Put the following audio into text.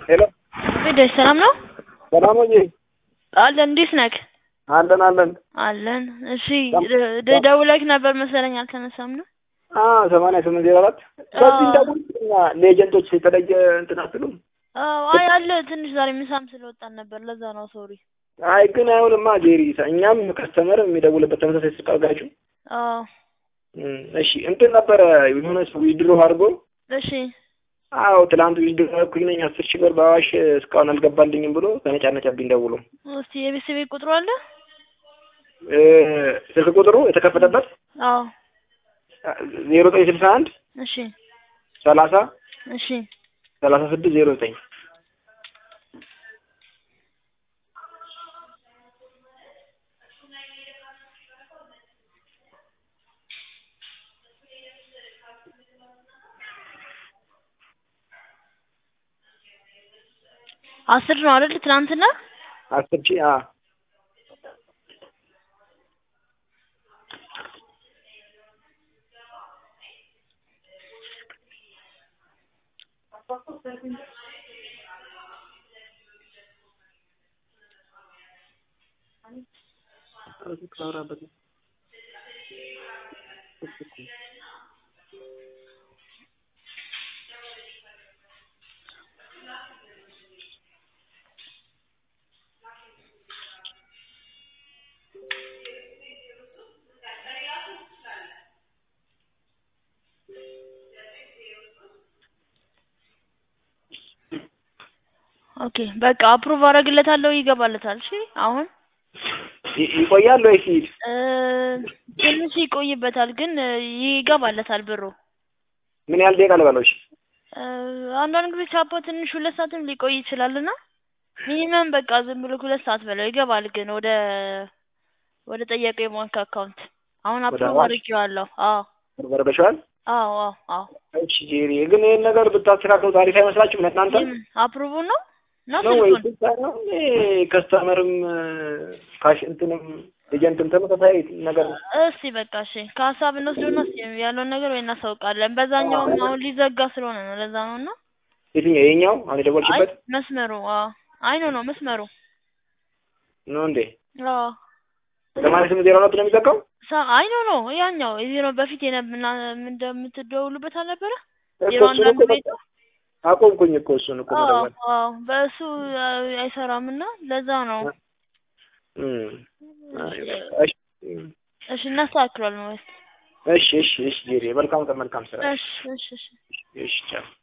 ሄሎ ሄደሽ ሰላም ነው ሰላም ሆኜ አለን። እንዴት ነህ? አለን አለን። አለን። እሺ ደ- ደውለህ ነበር መሰለኝ አልተነሳም ነው። አዎ ሰማንያ ስምንት ዜሮ አራት በዚህ እንደውም ለኤጀንቶች የተለየ እንትን አትሉም? አዎ አይ አለ ትንሽ ዛሬ ምሳም ስለወጣን ነበር ለዛ ነው ሶሪ። አይ ግን አይሆንማ ጄሪ፣ እኛም ከስተመር የሚደውልበት ተመሳሳይ ስልክ አድርጋችሁ አዎ እም፣ እሺ እንትን ነበረ የሆነ ሰው ዊድሮ አድርጎ እሺ አዎ ትላንት ዊድሮ አድርኩኝ ነኝ አስር ሺህ ብር በአዋሽ እስካሁን አልገባልኝም ብሎ ተነጫነጨብኝ ደውሎ እስቲ የቤተሰቤ ቁጥሩ አለ? እ፣ ስልክ ቁጥሩ የተከፈተበት አዎ ዜሮ ዘጠኝ ስልሳ አንድ እሺ ሰላሳ እሺ ሰላሳ ስድስት ዜሮ ዘጠኝ አስር ነው አይደል? ትናንትና አስር ሺህ አ ኦኬ በቃ አፕሩቭ አደርግለታለሁ ይገባለታል። እሺ አሁን ይ- ይቆያል ወይስ ይሂድ? እ፣ ትንሽ ይቆይበታል ግን እ፣ ይገባለታል ብሩ። ምን ያህል ደቂቃ ልበለው? እሺ እ፣ አንዳንድ ጊዜ ቻፖ ትንሽ ሁለት ሰዓትም ሊቆይ ይችላልና ሚኒመም በቃ ዝም ብሎ ሁለት ሰዓት በለው ይገባል። ግን ወደ ወደ ጠየቀው የባንክ አካውንት አሁን ወደ አፕሩቭ አዋሽ? አድርጌዋለሁ። አዎ በርበሻል? አዎ አዎ አዎ እሺ ጄሪ፣ ግን ይሄን ነገር ብታስተካክሉት አሪፍ አይመስላችሁም? ለእናንተ ይህም አፕሩቭ ነው ነው ነው ወይ? ስልኩን ነው ከስተመርም ካሽ እንትንም ኤጀንትም ተመሳሳይ ነገር ነው። እስቲ በቃ እሺ ከሀሳብ እንወስደውና እስቲ ያለውን ነገር ወይ እናሳውቃለን። በዛኛውም አሁን ሊዘጋ ስለሆነ ነው ለዛ ነው እና የትኛው የኛው አሁን አይ የደወልሽበት መስመሩ አዎ አይ ኖ ነው መስመሩ ነው እንዴ? አዎ ሰማንያ ስምንት ዜሮ አራት ነው የሚዘጋው? ሳ- አይ ኖ ኖ ያኛው የዜሮ በፊት የነብና እንደምትደውሉበት አልነበረ እኮ ዜሮ እሱን አንዳንድ እኮ ቤት በቃ አቆምኩኝ እኮ እሱን እኮ አዎ መደወል። አዎ በእሱ አ- አይሰራም እና ለዛ ነው እም፣ አይ በቃ እሺ እም፣ እሺ እናስተካክሏል ነው ወይስ እሺ እሺ እሺ ጄሪ፣ መልካም ቀን መልካም ስራ። እሺ እሺ እሺ እሺ ቻው።